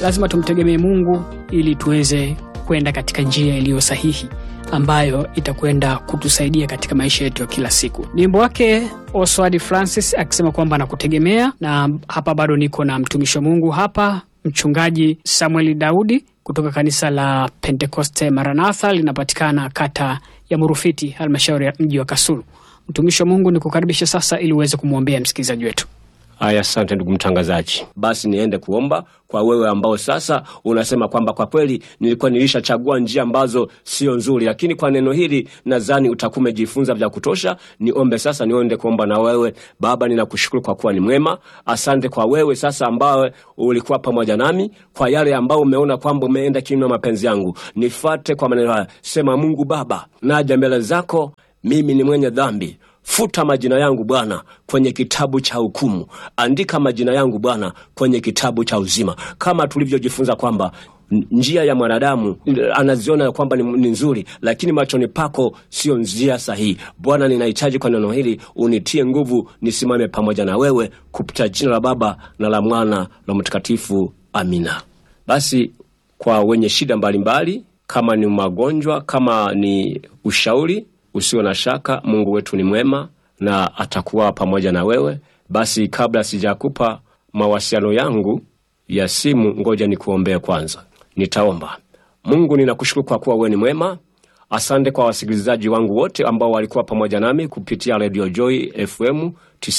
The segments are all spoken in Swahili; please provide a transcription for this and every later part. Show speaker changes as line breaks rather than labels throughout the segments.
lazima tumtegemee Mungu ili tuweze kwenda katika njia iliyo sahihi ambayo itakwenda kutusaidia katika maisha yetu ya kila siku. Ni wimbo wake Oswald Francis akisema kwamba nakutegemea, na hapa bado niko na mtumishi wa Mungu hapa, mchungaji Samuel Daudi kutoka kanisa la Pentekoste Maranatha, linapatikana kata ya Murufiti, halmashauri ya mji wa Kasulu. Mtumishi wa Mungu, nikukaribisha sasa ili uweze kumwombea msikilizaji wetu.
Haya, asante ndugu mtangazaji. Basi niende kuomba kwa wewe ambao sasa unasema kwamba kwa kweli nilikuwa nilishachagua njia ambazo sio nzuri, lakini kwa neno hili nadhani utakuwa umejifunza vya kutosha. Niombe sasa, niende kuomba na wewe. Baba, ninakushukuru kwa kuwa ni mwema. Asante kwa wewe sasa ambawe ulikuwa pamoja nami, kwa yale ambao umeona kwamba umeenda kinyume na mapenzi yangu, nifate kwa maneno haya. Sema, Mungu Baba, naja mbele zako, mimi ni mwenye dhambi Futa majina yangu Bwana kwenye kitabu cha hukumu, andika majina yangu Bwana kwenye kitabu cha uzima, kama tulivyojifunza kwamba njia ya mwanadamu anaziona kwamba ni, ni nzuri, lakini machoni pako sio njia sahihi. Bwana, ninahitaji kwa neno hili unitie nguvu, nisimame pamoja na wewe, kupitia jina la Baba na la Mwana na Mtakatifu, amina. Basi kwa wenye shida mbalimbali mbali, kama ni magonjwa, kama ni ushauri Usio na shaka, Mungu wetu ni mwema na atakuwa pamoja na wewe. Basi kabla sijakupa mawasiliano yangu ya simu, ngoja nikuombee kwanza. Nitaomba. Mungu, ninakushukuru kwa kuwa wewe ni mwema. Asante kwa wasikilizaji wangu wote ambao walikuwa pamoja nami kupitia Radio Joy FM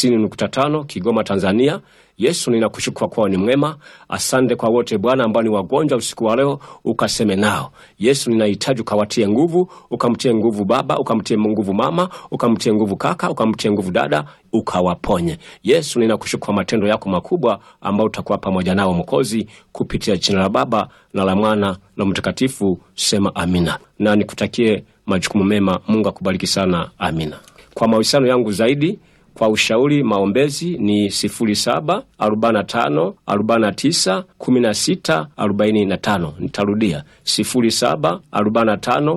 90.5 Kigoma, Tanzania. Yesu, ninakushukuru kwa kuwa ni mwema. Asante kwa wote Bwana ambao ni wagonjwa usiku wa leo, ukaseme nao. Yesu, ninahitaji ukawatie nguvu, ukamtie nguvu baba, ukamtie nguvu mama, ukamtie nguvu kaka, ukamtie nguvu dada, ukawaponye. Yesu, ninakushukuru kwa matendo yako makubwa ambao utakuwa pamoja nao Mwokozi, kupitia jina la Baba na la Mwana na Mtakatifu. Sema amina, na nikutakie majukumu mema. Mungu akubariki sana. Amina. Kwa mahusiano yangu zaidi kwa ushauri maombezi ni 07 45 49 16 45. Nitarudia 07 45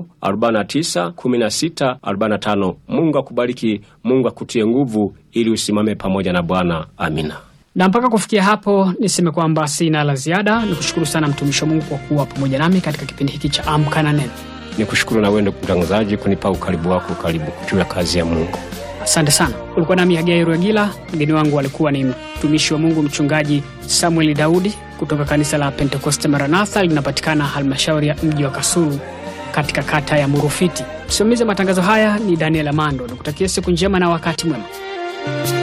49 16 45. Mungu akubariki, Mungu akutie nguvu ili usimame pamoja na Bwana. Amina.
Na mpaka kufikia hapo niseme kwamba sina la ziada. Ni kushukuru sana mtumishi wa Mungu kwa kuwa pamoja nami katika kipindi hiki cha Amka na Neno.
Ni kushukuru na wewe ndugu mtangazaji kunipa ukaribu wako karibu juu ya kazi ya Mungu.
Asante sana. Ulikuwa nami Hagai Ruagila. Mgeni wangu alikuwa ni mtumishi wa Mungu mchungaji Samuel Daudi kutoka kanisa la Pentekoste Maranatha, linapatikana halmashauri ya mji wa Kasulu katika kata ya Murufiti. Msimamizi wa matangazo haya ni Daniel Amando. Nikutakia siku njema na wakati mwema.